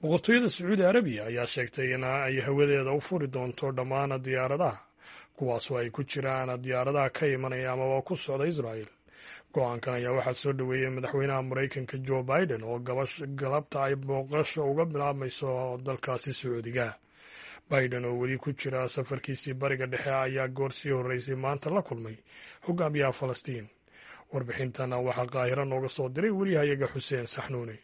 boqortooyada sacuudi arabiya ayaa sheegtay in ay hawadeeda u furi doonto dhammaan diyaaradaha kuwaasoo ay ku jiraan diyaaradaha ka imanaya amaba ku socda israel go-aankan ayaa waxaa soo dhoweeyey madaxweynaha maraykanka jo biden oo galabta ay booqasho uga bilaabmayso dalkaasi sacuudiga biden oo weli ku jira safarkiisii bariga dhexe ayaa goor sii horreysay maanta la kulmay hogaamiyaha falastiin warbixintana waxaa qaahiro nooga soo diray weriyahayaga xuseen saxnuuni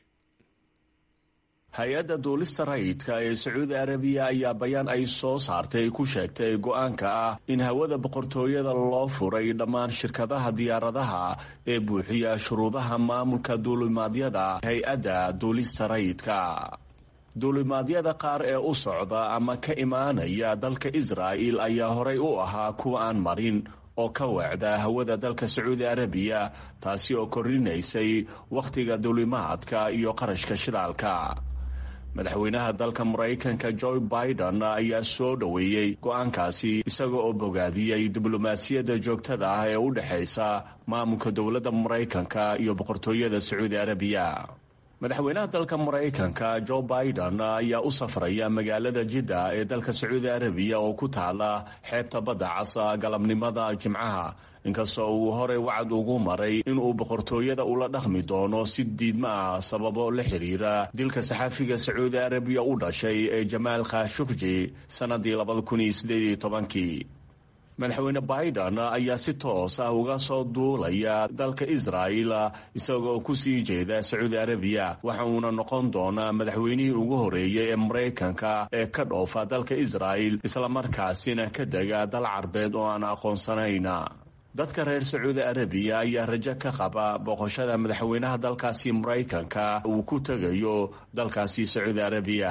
hay-adda duulista rayidka ee sacuudi arabiya ayaa bayaan ay soo saartay ku sheegtay go-aanka ah in hawada boqortooyada loo furay dhammaan shirkadaha diyaaradaha ee buuxiya shuruudaha maamulka duulimaadyada hay-adda duulista rayidka duulimaadyada qaar ee u socda ama ka imaanaya dalka israa'il ayaa horay u ahaa kuwa aan marin oo ka weecda hawada dalka sacuudi arabiya taasi oo korrinaysay wakhtiga duulimaadka iyo qarashka shidaalka madaxweynaha dalka maraykanka joe biden ayaa soo dhoweeyey go-aankaasi isaga oo bogaadiyey diblomaasiyadda joogtada ah ee u dhexaysa maamulka dowladda maraykanka iyo boqortooyada sacuudi arabiya madaxweynaha dalka maraykanka joe biden ayaa u safraya magaalada jidda ee dalka sacuudi arabiya oo ku taala xeebta badda casa galabnimada jimcaha inkastoo uu horey wacad ugu maray inuu boqortooyada ula dhaqmi doono si diidma ah sababo la xiriira dilka saxaafiga sacuudi arabiya u dhashay ee jamaal khashukji sannadii labada kun iyo sideed iyo tobankii madaxweyne biden ayaa si toos ah uga soo duulaya dalka israa'il isagoo kusii jeeda sacuudi arabiya waxa uuna noqon doonaa madaxweynihii ugu horeeyey ee maraykanka ee ka dhoofa dalka israa'il islamarkaasina ka dega dal carbeed oo aan aqoonsanayn dadka reer sacuudi arabiya ayaa rajo ka qaba booqashada madaxweynaha dalkaasi maraykanka uu ku tegayo dalkaasi sacuudi arabiya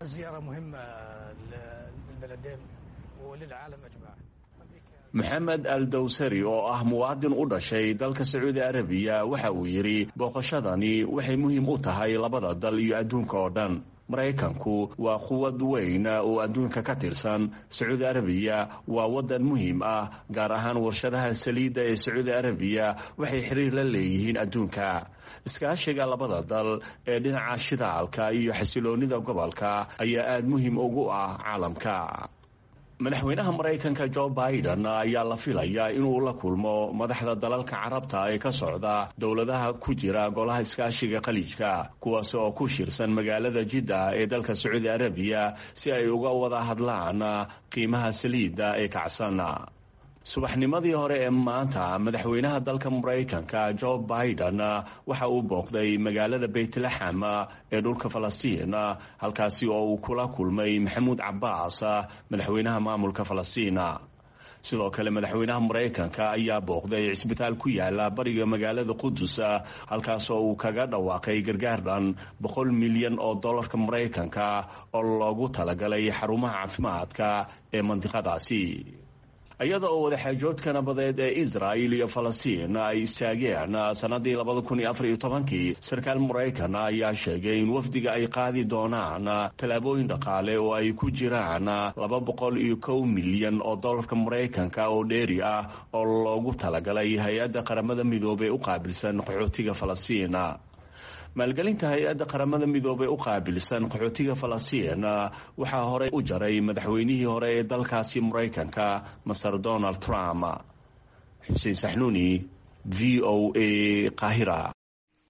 maxamed al dawsari oo ah muwaadin u dhashay dalka sacuudi arabiya waxa uu yidhi booqashadani waxay muhiim u tahay labada dal iyo adduunka oo dhan maraykanku waa quwad weyn oo adduunka ka tirsan sacuudi arabiya waa waddan muhiim ah gaar ahaan warshadaha saliidda ee sacuudi arabiya waxay xiriir la leeyihiin adduunka iskaashiga labada dal ee dhinaca shidaalka iyo xasiloonnida gobolka ayaa aada muhiim ugu ah caalamka madaxweynaha maraykanka jo biden ayaa la filayaa inuu la kulmo madaxda dalalka carabta ee ka socda dowladaha ku jira golaha iskaashiga khaliijka kuwaas oo ku shirsan magaalada jidda ee dalka sacuudi arabiya si ay uga wada hadlaan qiimaha saliidda ee kacsan subaxnimadii hore ee maanta madaxweynaha dalka maraykanka jo biden waxa uu booqday magaalada beytlaxam ee dhulka falastiin halkaasi oo uu kula kulmay maxamuud cabaas madaxweynaha maamulka falastiin sidoo kale madaxweynaha maraykanka ayaa booqday cisbitaal ku yaala bariga magaalada qudus halkaasoo uu kaga dhawaaqay gargaar dhan boqol milyan oo dollarka maraykanka oo loogu talagalay xarumaha caafimaadka ee mandiqadaasi iyada oo wadaxaajoodka nabadeed ee israa'il iyo falastiin ay istaageen sannadii labada kun iyo afar iyo tobankii sarkaal maraykan ayaa sheegay in wafdiga ay qaadi doonaan tallaabooyin dhaqaale oo ay ku jiraan laba boqol iyo kow milyan oo dollarka maraykanka oo dheeri ah oo loogu talagalay hay-adda qaramada midoobey u qaabilsan qaxootiga falastiin maalgelinta hay-adda qaramada midoobey u qaabilsan qaxootiga falastiin waxaa horey u jaray madaxweynihii hore ee dalkaasi maraykanka maser donald trump xuseen saxnuuni v o a qaahira